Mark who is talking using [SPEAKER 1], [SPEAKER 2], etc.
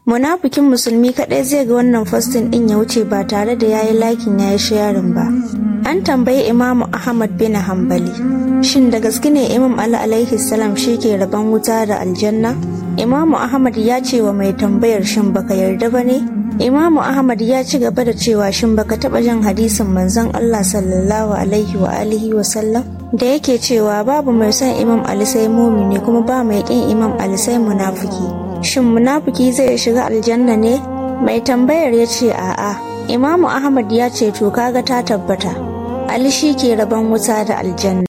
[SPEAKER 1] munafikin musulmi kadai zai ga wannan fastin din ya wuce ba tare da yayi lakin yayi sharing ba an tambayi imamu ahmad bin hanbali shin da gaske ne imam ali alaihi salam shi ke rabon wuta da aljanna imamu ahmad ya ce wa mai tambayar shin baka yarda ba ne imamu ahmad ya ci gaba da cewa shin baka taba jin hadisin manzon allah sallallahu alaihi wa alihi wa sallam da yake cewa babu mai son imam ali sai mumini kuma ba mai kin imam ali sai munafiki shin munafiki zai shiga aljanna ne mai tambayar ya ce a'a imamu ahmad ya ce to kaga ta tabbata ali shi ke rabon wuta da aljanna